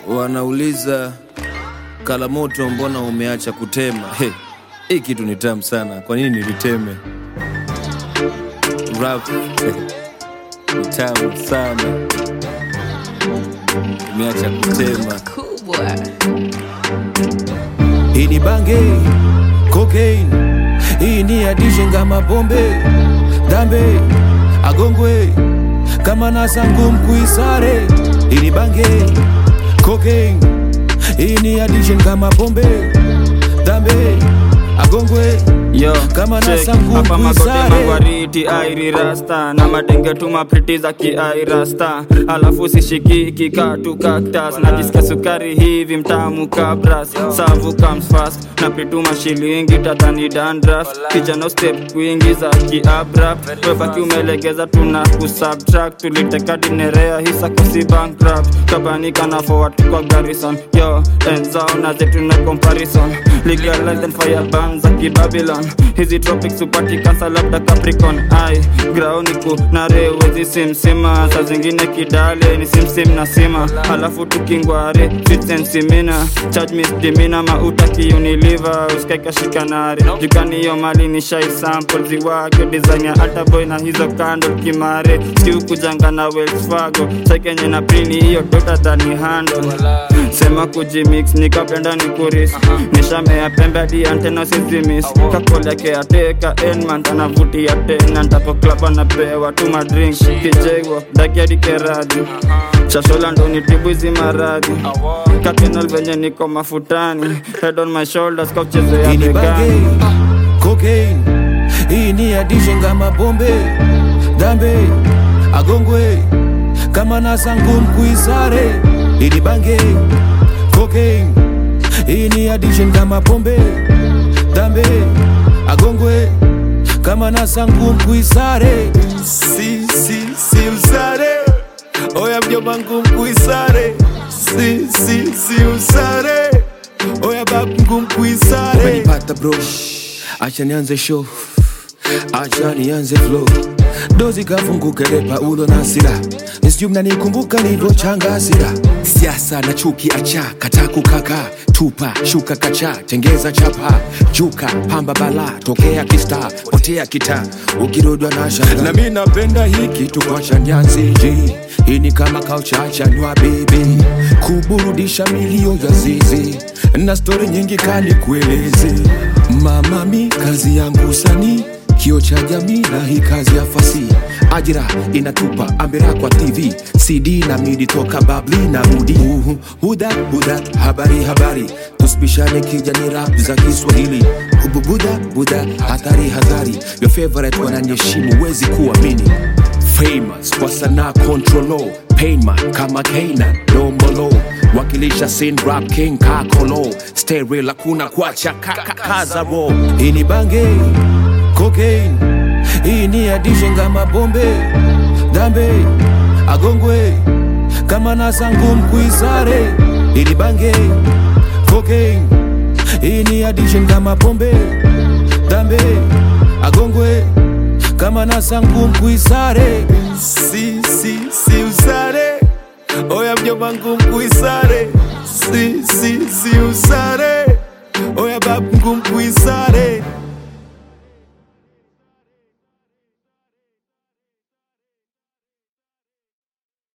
Wanauliza Kalamoto, mbona umeacha kutema? Hey, hii kitu ni tamu sana, kwa nini niliteme? Rap eh, ni tamu sana, umeacha kutema. kubwa Hii ni bange cocaine, hii ni addition kama pombe dambe agongwe kama nasangu mkuisare. Hii ni bange cocaine, hii ni addition kama pombe dambe agongwe Yo, Kama check. nasangu hapa magote kuisare. magwariti airi rasta na madenge tu mapriti za kiai rasta alafu sishiki kikatu kaktas najisikia sukari hivi mtamu kabras savu comes fast na pituma shilingi tadhani dandras kijana step kwingi za kiabrap webaki umelegeza tuna kusubtract tuliteka dinerea hisa kosi bankrupt kabanika na forward kwa garrison yo enzao na zetu na comparison legalize and fire ban za kibabylon hizi tropics upati kansa labda capricorn ai grauniku na rewezi simsima saa zingine kidale ni simsim na sima halafu tukingware fitsensimina charge misdimina mauta kiuniliva uskaika shikanari jukani hiyo mali ni shai sample ziwage design ya ataboy na hizo kando kimare siukujanga na Wells Fargo sekenye na prini hiyo dota dhani handle sema kujimix nikapenda ni kuris nishamea pembe hadi antena sizimis kakoleke ateka enman anavutia tena ntapoklapa napewa tu madrink kijeiwo dakiadi keradi chashola ndo nitibu hizi maradhi kakenal venye niko mafutani head on my shoulders kauchezea Hii ni bange begani cocaine, hii ni addition kama pombe dambe agongwe kama nasangu mkuisare. Hii ni bange cocaine, hii ni addition kama pombe dambe agongwe kama nasangu mkuisare. Si si si usare, oya mjomangu mkuisare. Si si si usare, oya babu mkuisare. Umenipata bro, acha nianze show, acha nianze flow. Dozi kafunguka ile Paulo na Sila, nisijui mnanikumbuka nilivyochanga hasira. Siasa na chuki acha, kata kukaka, tupa shuka kacha, tengeza chapa, juka pamba bala, tokea kista, potea kita, ukirudwa na shanga. Na mimi napenda hii kitu kwa chanyanzi G. Hii ni kama kauchacha nywa baby, kuburudisha milio ya zizi na stori nyingi kali kueleze. Mama mi kazi yangu sanii kio cha jamii na hii kazi ya fasi ajira inatupa ambera kwa tv cd na midi toka babli na rudi Uhu, huda huda habari habari tusibishane kija ni rap za kiswahili buda buda hatari hatari your favorite wananyeshimu wezi kuamini famous kwa sanaa controlo payman kama keina dombolo wakilisha sin rap king kakolo stay real hakuna kuacha kaza ro hii ni bange cocaine hii ni addition kama pombe dambe agongwe kama nasangu mkuisare hii ni bange cocaine hii ni addition kama pombe dambe agongwe kama nasangu mkuisare si si si usare oya mjomangu mkuisare si si si usare oya babu mkuisare